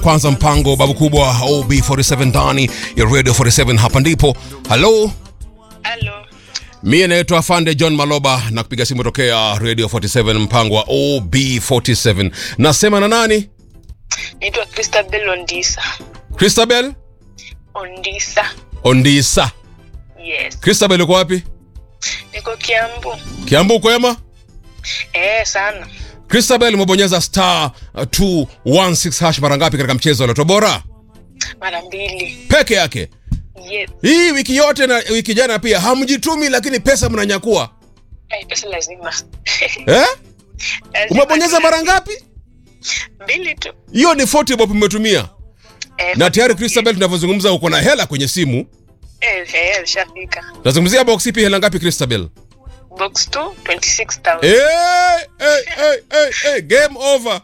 kwanza mpango babu kubwa OB47 ndani ya Radio 47 hapa ndipo. Halo, Halo. mie naitwa Afande John Maloba na kupiga simu tokea Radio 47 mpango wa OB47. Nasema na nani? Naitwa Christabel Ondisa. Christabel Ondisa. Ondisa. Yes. Christabel uko wapi? Niko Kiambu. Kiambu kwema? Eh, sana. Christabel umebonyeza star uh, 216 hash mara ngapi katika mchezo wa Loto Bora? Mara mbili. Peke yake. Yes. Hii wiki yote na wiki jana pia hamjitumi, lakini pesa mnanyakua Ai, pesa lazima. eh? Lazima Umebonyeza tu- mara ngapi? mbili tu. Hiyo ni 40 bob umetumia, Eh, na tayari Christabel, tunavyozungumza uko na hela kwenye simu. Eh, eh, ishafika. Tunazungumzia box ipi, hela ngapi Christabel? Box 2 26,000. Eh, eh, eh, eh, eh, game over.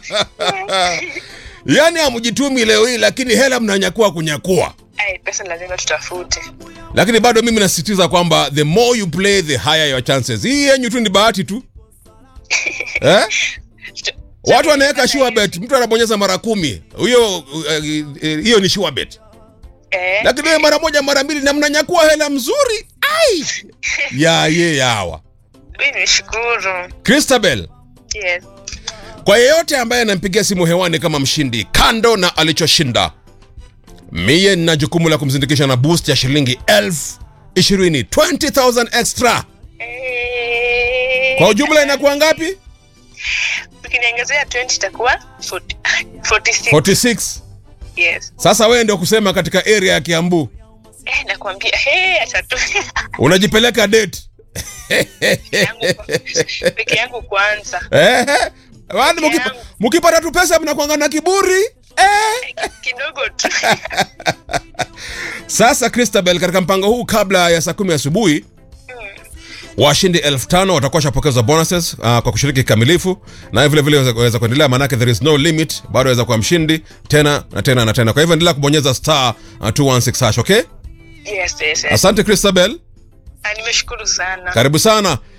Yaani hamjitumi leo hii, lakini hela mnanyakua kunyakua. Ai, pesa lazima tutafute. Lakini bado mimi nasisitiza kwamba the more you play the higher your chances. Hii yenyu tu ni bahati tu eh? Tuta- Watu wanaweka sure bet, mtu anabonyeza mara kumi, hiyo uh, eh, hiyo ni sure bet, Eh, lakini wewe mara moja mara mbili na mnanyakua hela mzuri ai ya ye yawa. mimi nishukuru. Christabel, Yes. kwa yeyote ambaye anampigia simu hewani kama mshindi, kando na alichoshinda, mie nina jukumu la kumzindikisha na boost ya shilingi elfu ishirini 20,000 extra. Eh. Kwa ujumla inakuwa ngapi? Ukiniongezea 20 itakuwa 40 46. 46. Yes. Sasa wewe ndio kusema katika area ya Kiambu Eh, nakwambia, hey, acha tu. unajipeleka date yangu peke yangu kwanza Eh, wani Peke mukipa- yangu. mukipata tu pesa mnakwanga na kiburi eh. kidogo tu Sasa Christabel, katika mpango huu kabla ya saa kumi asubuhi washindi elfu tano watakuwa shapokezwa bonuses uh, kwa kushiriki kikamilifu, na vile vile waweza- waweza kuendelea, maanake there is no limit, bado waweza kuwa mshindi tena na tena na tena. Kwa hivyo endelea kubonyeza star uh, 216 hash, okay? yes, yes, yes. Asante Christabel, Ah, nimeshukuru sana karibu sana.